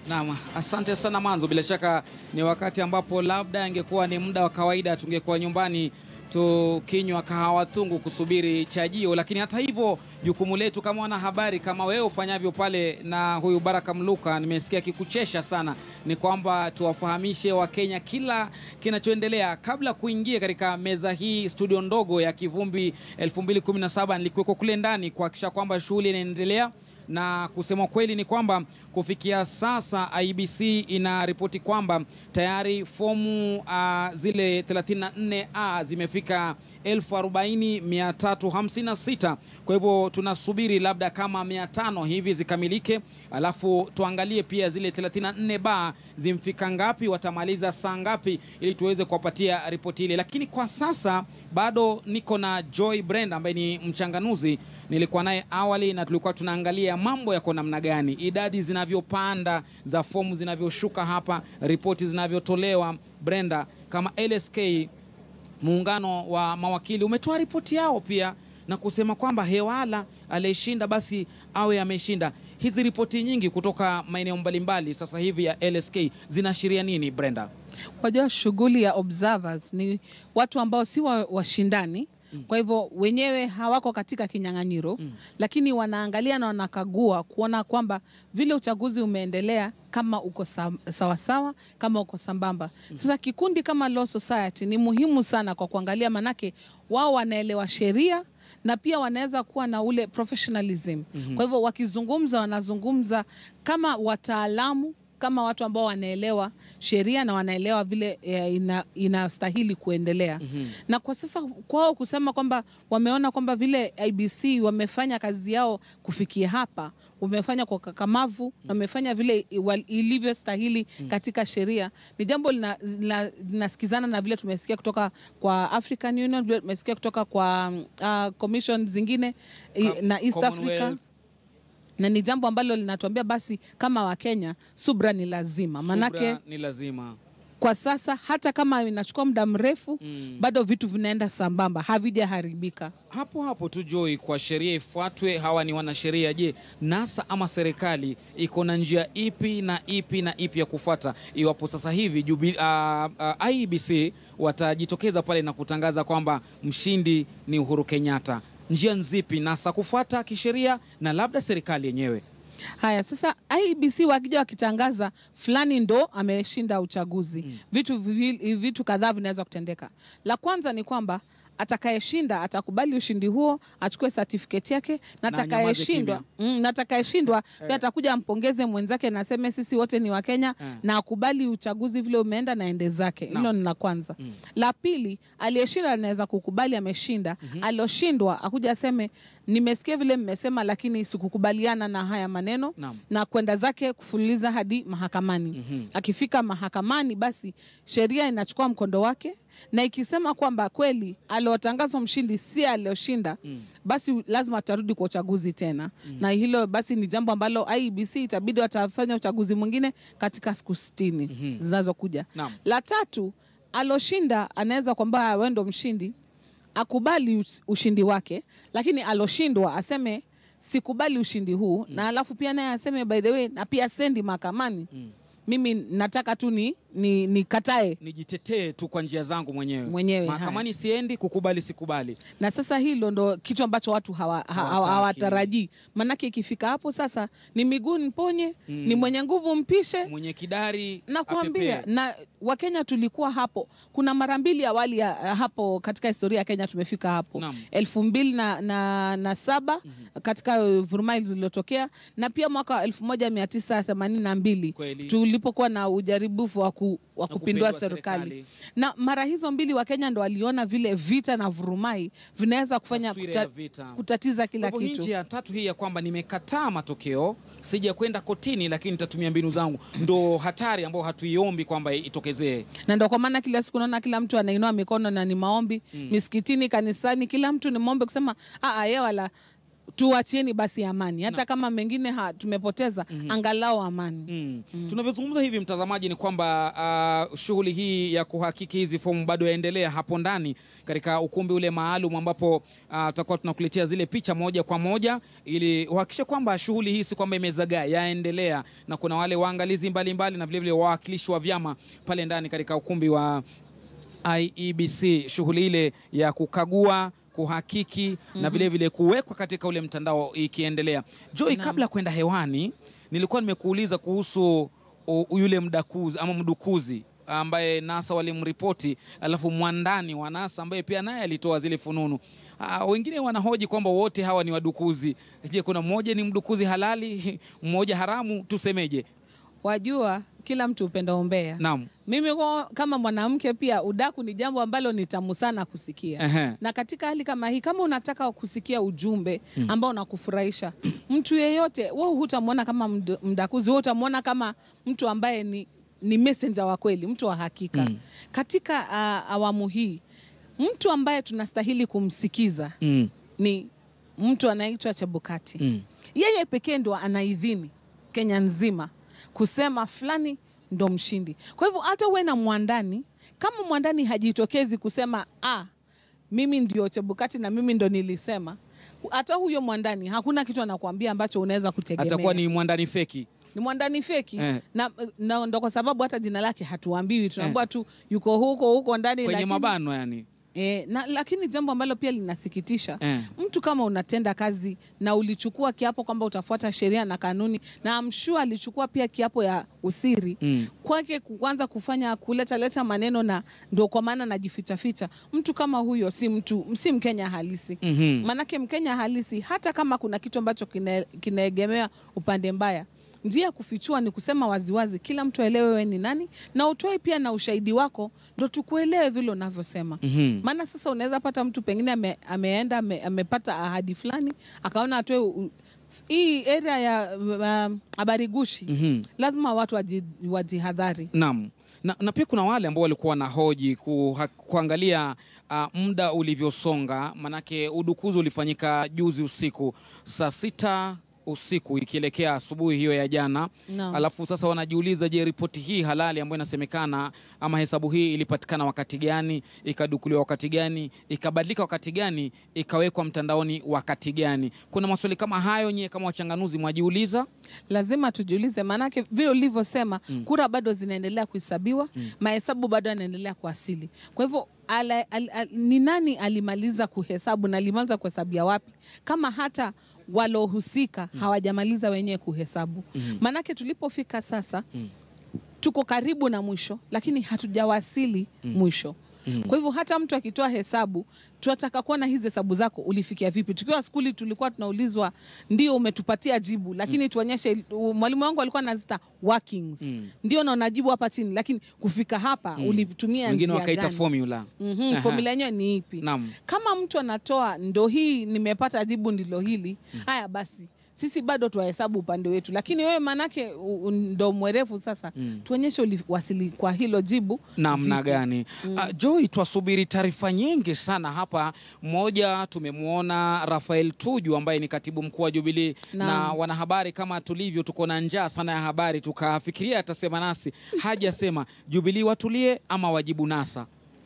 Naam, asante sana Manzo. Bila shaka ni wakati ambapo labda ingekuwa ni muda wa kawaida tungekuwa nyumbani tukinywa kahawa tungu kusubiri chajio, lakini hata hivyo jukumu letu kama wanahabari, kama wewe ufanyavyo pale na huyu Baraka Mluka, nimesikia kikuchesha sana, ni kwamba tuwafahamishe Wakenya kila kinachoendelea kabla kuingia katika meza hii studio ndogo ya Kivumbi 2017 nilikuweko kule ndani kuhakikisha kwamba shughuli inaendelea na kusema kweli ni kwamba kufikia sasa IBC inaripoti kwamba tayari fomu uh, zile 34A zimefika 40356. Kwa hivyo tunasubiri labda kama 500 hivi zikamilike, alafu tuangalie pia zile 34B zimfika ngapi, watamaliza saa ngapi, ili tuweze kuwapatia ripoti ile. Lakini kwa sasa bado niko na Joy Brenda ambaye ni mchanganuzi, nilikuwa naye awali na tulikuwa tunaangalia mambo yako namna gani, idadi zinavyopanda za fomu zinavyoshuka hapa, ripoti zinavyotolewa. Brenda, kama LSK muungano wa mawakili umetoa ripoti yao pia na kusema kwamba Hewala aliyeshinda basi awe ameshinda. Hizi ripoti nyingi kutoka maeneo mbalimbali sasa hivi ya LSK zinaashiria nini, Brenda? Wajua, shughuli ya observers ni watu ambao si wa- washindani kwa hivyo wenyewe hawako katika kinyang'anyiro lakini wanaangalia na wanakagua kuona kwamba vile uchaguzi umeendelea kama uko sa- sawasawa, kama uko sambamba. Sasa kikundi kama Law Society ni muhimu sana kwa kuangalia, manake wao wanaelewa sheria na pia wanaweza kuwa na ule professionalism. Kwa hivyo wakizungumza, wanazungumza kama wataalamu kama watu ambao wanaelewa sheria na wanaelewa vile eh, ina, inastahili kuendelea. Na kwa sasa kwao kusema kwamba wameona kwamba vile IBC wamefanya kazi yao kufikia hapa, wamefanya kwa kakamavu na wamefanya vile iwa- ilivyostahili katika sheria, ni jambo lina- lina- linasikizana na vile tumesikia kutoka kwa African Union, vile tumesikia kutoka kwa uh, commission zingine i- na East Africa Commonwealth. na ni jambo ambalo linatuambia basi kama Wakenya subra ni lazima, manake Subra ni lazima. kwa sasa hata kama inachukua muda mrefu bado vitu vinaenda sambamba, havijaharibika. Hapo hapo tu Joy, kwa sheria ifuatwe, hawa ni wanasheria. Je, NASA ama serikali iko na njia ipi na ipi na ipi ya kufuata iwapo sasa hivi jubi, uh, uh, IEBC watajitokeza pale na kutangaza kwamba mshindi ni Uhuru Kenyatta? Njia nzipi NASA kufuata kisheria na labda serikali yenyewe? Haya, sasa IEBC wakija wakitangaza fulani ndo ameshinda uchaguzi, vitu, viwili- vitu kadhaa vinaweza kutendeka. La kwanza ni kwamba atakayeshinda atakubali ushindi huo, achukue certificate yake, na Na anyamaze atakayeshindwa mm, na atakayeshindwa pia atakuja ampongeze mwenzake na aseme sisi wote ni Wakenya Eh. na akubali uchaguzi vile umeenda na ende zake. Hilo ni la kwanza. La pili, aliyeshinda anaweza kukubali ameshinda, alioshindwa akuja aseme nimesikia vile mmesema, lakini sikukubaliana na haya maneno Naam. na kwenda zake kufululiza hadi mahakamani. Akifika mahakamani, basi sheria inachukua mkondo wake, na ikisema kwamba kweli aliotangazwa mshindi si alioshinda, basi lazima tutarudi kwa uchaguzi tena, na hilo basi ni jambo ambalo IEBC itabidi watafanya uchaguzi mwingine katika siku sitini zinazokuja. Naam. La tatu, aloshinda anaweza kwamba wewe ndo mshindi akubali us- ushindi wake, lakini aloshindwa aseme sikubali ushindi huu na alafu pia naye aseme by the way, na pia sendi mahakamani mimi nataka tu ni, ni, nikatae Nijitetee tu kwa njia zangu mwenyewe, Mwenyewe, mahakamani siendi, kukubali sikubali. na sasa hilo ndo kitu ambacho watu hawa- ha- Hawataki. hawatarajii manake ikifika hapo sasa ni miguu mponye ni mwenye nguvu mpishe Mwenye kidari nakuambia apepee. na Wakenya tulikuwa hapo. Kuna mara mbili awali ya, hapo katika historia ya Kenya tumefika hapo Naam. elfu mbili na, na, na saba katika uh, vurumai zilizotokea na pia mwaka wa elfu moja mia tisa themanini na mbili Kweli. tulipokuwa na ujaribifu wa ku, wa kupindua kupindua serikali. serikali. Na mara hizo mbili Wakenya ndo waliona vile vita na vurumai vinaweza kufanya Taswira ya vita. kutatiza kila Kwa hivyo kitu. nchi ya tatu hii ya kwamba nimekataa matokeo, sija kwenda kotini, lakini nitatumia mbinu zangu, ndo hatari ambayo hatuiombi kwamba itokezee. na ndo kwa maana kila siku naona kila mtu anainua mikono na ni maombi misikitini, kanisani, kila mtu ni maombi kusema "Ah, ah, ye wala tuachieni basi amani, hata kama mengine ha, tumepoteza angalau amani. Mm. Tunavyozungumza hivi mtazamaji, ni kwamba uh, shughuli hii ya kuhakiki hizi fomu bado yaendelea hapo ndani katika ukumbi ule maalum ambapo uh, tutakuwa tunakuletea zile picha moja kwa moja ili uhakikishe kwamba shughuli hii si kwamba imezagaa, yaendelea na kuna wale waangalizi mbalimbali na vilevile wawakilishi wa vyama pale ndani katika ukumbi wa IEBC, shughuli ile ya kukagua kuhakiki na vilevile kuwekwa katika ule mtandao ikiendelea. Joy, Naam. kabla ya kwenda hewani nilikuwa nimekuuliza kuhusu u, yule mdakuzi ama mdukuzi ambaye NASA walimripoti, alafu mwandani wa NASA ambaye pia naye alitoa zile fununu. Ah, wengine wanahoji kwamba wote hawa ni wadukuzi. Je, kuna mmoja ni mdukuzi halali, mmoja haramu? Tusemeje? Wajua, kila mtu upenda umbea. Naam. Mimi kwa, kama mwanamke pia udaku ni jambo ambalo ni tamu sana kusikia. Ehe. Na katika hali kama hii, kama unataka kusikia ujumbe ambao unakufurahisha mtu yeyote, wewe hutamwona kama md- mdakuzi, wewe utamwona kama mtu ambaye ni, ni messenger wa kweli, mtu wa hakika. Katika uh, awamu hii mtu ambaye tunastahili kumsikiza Mm. ni mtu anaitwa Chebukati. Mm. Yeye pekee ndo anaidhini Kenya nzima kusema fulani ndo mshindi. Kwa hivyo hata uwe na mwandani, kama mwandani hajitokezi kusema ah, mimi ndio Chebukati na mimi ndo nilisema, hata huyo mwandani hakuna kitu anakuambia ambacho unaweza kutegemea. Atakuwa ni mwandani feki. Ni mwandani feki Eh. na, na ndo kwa sababu hata jina lake hatuambiwi, tunaambiwa tu yuko huko huko ndani Kwenye lakini- mabano yani. E, na, lakini jambo ambalo pia linasikitisha Eh. mtu kama unatenda kazi na ulichukua kiapo kwamba utafuata sheria na kanuni, na amshua alichukua pia kiapo ya usiri Mm. kwake kuanza kufanya kuleta leta maneno na ndo kwa maana najifichaficha. Mtu kama huyo si mtu si Mkenya halisi. Mhm. Manake Mkenya halisi, hata kama kuna kitu ambacho kina- kinaegemea upande mbaya, njia ya kufichua ni kusema waziwazi, kila mtu aelewe wewe ni nani, na utoe pia na ushahidi wako, ndo tukuelewe vile unavyosema. Mhm. Maana sasa unaweza pata mtu pengine ame, ameenda ame, amepata ahadi fulani akaona atoe u- hii area ya um, habari gushi Mhm. lazima watu waji- wajihadhari. Naam. Na, na pia kuna wale ambao walikuwa wanahoji kuha, kuangalia uh, muda ulivyosonga, manake udukuzi ulifanyika juzi usiku saa sita usiku ikielekea asubuhi hiyo ya jana. Naam. Alafu sasa wanajiuliza, je, ripoti hii halali ambayo inasemekana ama hesabu hii ilipatikana wakati gani, ikadukuliwa wakati gani, ikabadilika wakati gani, ikawekwa mtandaoni wakati gani? Kuna maswali kama hayo, nyie kama wachanganuzi mwajiuliza? Lazima tujiulize, maanake vile ulivyosema, kura bado zinaendelea kuhesabiwa, mahesabu bado yanaendelea kuasili. Kwa hivyo ala, al, al, ni nani alimaliza kuhesabu na alimaliza kuhesabia wapi, kama hata walohusika hawajamaliza wenyewe kuhesabu? Maanake tulipofika sasa tuko karibu na mwisho, lakini hatujawasili mwisho. Kwa hivyo hata mtu akitoa hesabu, tunataka kuona hizi hesabu zako ulifikia vipi. Tukiwa skuli tulikuwa tunaulizwa, ndio umetupatia jibu, lakini tuonyeshe. Mwalimu wangu alikuwa anazita workings, ndio na unajibu hapa chini, lakini kufika hapa ulitumia Wengine njia wakaita gani? formula. Mhm, Aha. formula yenyewe ni ipi? Naam. Kama mtu anatoa ndo hii nimepata jibu ndilo hili, haya basi sisi bado tuwahesabu upande wetu, lakini wewe manake u- u- ndo mwerevu sasa, tuonyeshe uliwasili kwa hilo jibu namna vipi. gani? Ah, Joy, twasubiri taarifa nyingi sana hapa. Mmoja tumemwona Rafael Tuju ambaye ni katibu mkuu wa Jubilee na Naam. wanahabari, kama tulivyo, tuko na njaa sana ya habari, tukafikiria atasema nasi, hajasema. Jubilee watulie ama wajibu NASA?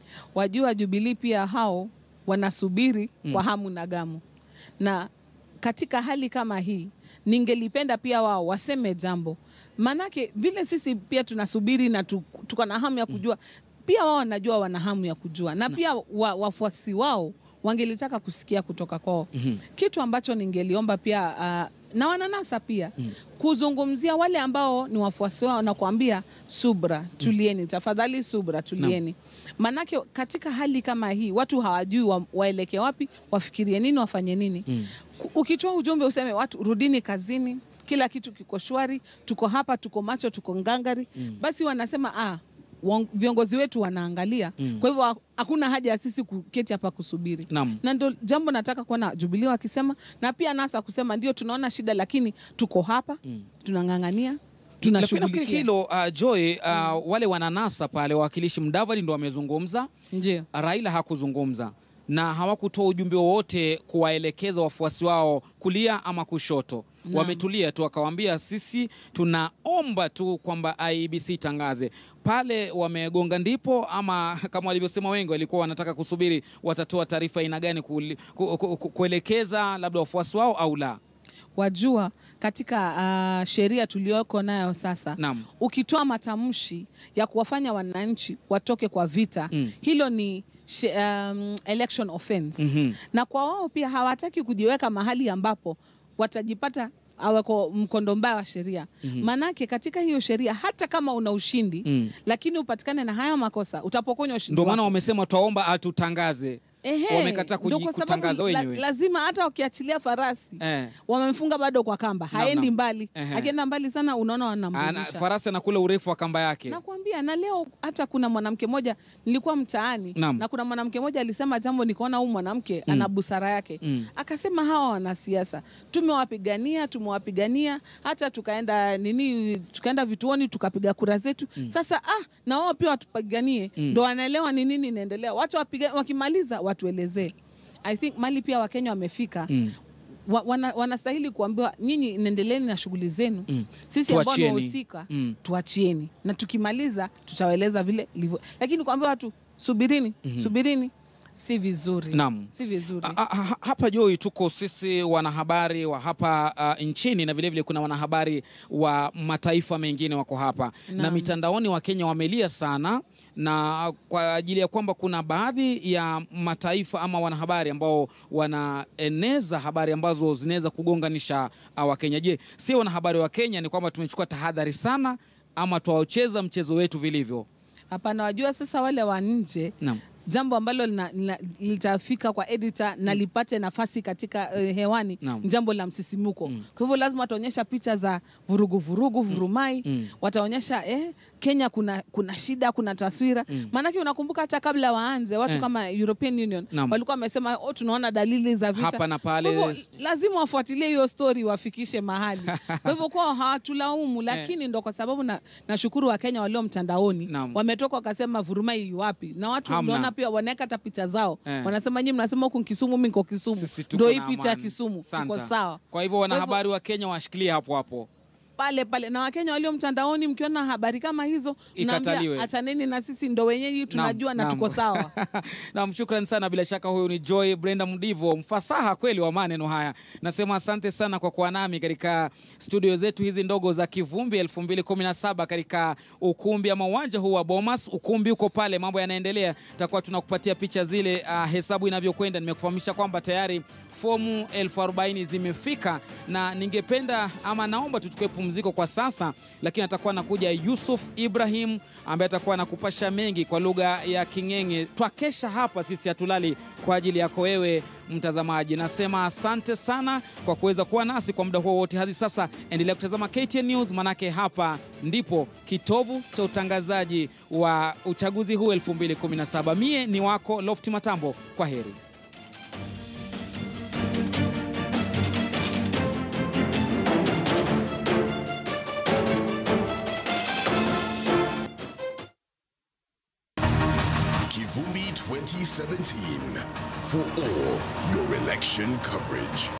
Wajua Jubilii pia hao wanasubiri kwa hamu na gamu, na katika hali kama hii ningelipenda pia wao waseme jambo, maanake vile sisi pia tunasubiri na tu- tuko na hamu ya kujua, pia wao wanajua wana hamu ya kujua, na pia wa, wafuasi wao wangelitaka kusikia kutoka kwao kitu ambacho ningeliomba pia ah, na wananasa pia kuzungumzia wale ambao ni wafuasi wao na kuambia subra, tulieni tafadhali, subra, tulieni. Manake katika hali kama hii watu hawajui wa, waelekee wapi, wafikirie nini, wafanye nini. Ku- Ukitoa ujumbe useme watu rudini kazini, kila kitu kiko shwari, tuko hapa, tuko macho, tuko ngangari, basi wanasema ah, wong- viongozi wetu wanaangalia. Kwa hivyo ha- hakuna haja ya sisi kuketi hapa kusubiri Naam. na ndo jambo nataka kuona Jubilee wakisema na pia NASA kusema ndio tunaona shida, lakini tuko hapa tunang'ang'ania, Lakini nafikiri tunashughulikia. hilo uh, Joy, uh, wale wananasa pale wawakilishi Mdavadi ndo wamezungumza, Ndio Raila hakuzungumza. na hawakutoa ujumbe wowote kuwaelekeza wafuasi wao kulia ama kushoto. Naam. Wametulia tu, wakawaambia sisi tunaomba tu kwamba IEBC itangaze pale. Wamegonga ndipo, ama kama walivyosema wengi, walikuwa wanataka kusubiri watatoa taarifa aina gani kuli- ku, ku, ku, kuelekeza labda wafuasi wao au la. Wajua, katika ah, sheria tuliyoko nayo sasa Naam. ukitoa matamshi ya kuwafanya wananchi watoke kwa vita Mm. hilo ni she, um, election offense Mhm. na kwa wao pia hawataki kujiweka mahali ambapo watajipata awako mkondo mbaya wa sheria maanake katika hiyo sheria hata kama una ushindi Mm. lakini upatikane na hayo makosa utapokonywa ushindi Ndio maana wako. wamesema twaomba atutangaze. Ehe, wamekataa ndio kuji- kwa sababu kutangaza la- wenyewe. lazima hata wakiachilia farasi Eh. wamemfunga bado kwa kamba Naam, haendi naam. mbali Ehe. akienda mbali sana unaona Ana, wanamrudisha farasi anakula urefu wa kamba yake. nakwambia na leo hata kuna mwanamke mmoja nilikuwa mtaani Naam. na kuna mwanamke mmoja alisema jambo nikaona huyu mwanamke ana busara yake Mm. akasema hawa wanasiasa tumewapigania tumewapigania hata tukaenda nini tukaenda vituoni tukapiga kura zetu sasa ah na wao pia watupiganie ndo wanaelewa ni nini inaendelea watu wapiga, wakimaliza watuelezee i think mali pia wakenya wamefika Mm. wa, wana, wanastahili kuambiwa nyinyi nendeleeni na shughuli zenu Mm. sisi ambao Tuachieni. tunahusika Mm. tuachieni na tukimaliza tutawaeleza vile ilivyo lakini kuambia watu subirini subirini si vizuri Naam. si vizuri A- a- ha- hapa Joy, tuko sisi wanahabari wa hapa uh, nchini na vilevile kuna wanahabari wa mataifa mengine wako hapa na Naam. mitandaoni Wakenya wamelia sana na kwa ajili ya kwamba kuna baadhi ya mataifa ama wanahabari ambao wanaeneza habari ambazo zinaweza kugonganisha uh, Wakenya. Je, si wanahabari wa Kenya ni kwamba tumechukua tahadhari sana ama twaucheza mchezo wetu vilivyo? hapana wajua sasa wale wa nje Naam. jambo ambalo lina- lina- litafika kwa editor na lipate nafasi katika eh, hewani Naam. ni jambo la msisimuko kwa hivyo lazima wataonyesha picha za vurugu vurugu vurumai Mm. wataonyesha eh, Kenya kuna, kuna shida kuna taswira maanake unakumbuka hata kabla waanze watu Eh. kama European Union Naam. walikuwa wamesema oh, tunaona dalili za vita Hapa na pale. Kwa hivyo, lazima wafuatilie hiyo story wafikishe mahali kwa hivyo kwao hawatulaumu lakini ndo kwa sababu na nashukuru Wakenya walio mtandaoni Naam. wametoka wakasema vurumai yu wapi na watu Hamna. unaona pia wanaweka hata picha zao Eh. wanasema nyinyi mnasema huku Kisumu mimi niko Kisumu Sisi tuko ndo hii na picha ya amani. Kisumu Santa. iko sawa Kwa hivyo wanahabari wa Kenya washikilie hapo hapo. pale pale na Wakenya walio mtandaoni mkiona habari kama hizo Ikataliwe. mnaambia achaneni na sisi ndo wenyeji tunajua na Naam, tuko naam. sawa Naam, shukran sana. Bila shaka huyu ni Joy Brenda Mdivo, mfasaha kweli wa maneno haya. Nasema asante sana kwa kuwa nami katika studio zetu hizi ndogo za Kivumbi 2017 katika ukumbi ama uwanja huu wa Bomas. Ukumbi uko pale, mambo yanaendelea, tutakuwa tunakupatia picha zile, uh, hesabu inavyokwenda. Nimekufahamisha kwamba tayari fomu elfu arobaini zimefika na ningependa ama naomba tuchukue pumziko kwa sasa, lakini atakuwa anakuja Yusuf Ibrahim ambaye atakuwa anakupasha mengi kwa lugha ya King'eng'e. Twakesha hapa sisi, hatulali kwa ajili yako wewe mtazamaji. Nasema asante sana kwa kuweza kuwa nasi kwa muda huo wote hadi sasa. Endelea kutazama KTN News, manake hapa ndipo kitovu cha utangazaji wa uchaguzi huu 2017. Mie ni wako Lofti Matambo, kwa heri. Kivumbi 2017 for all your election coverage.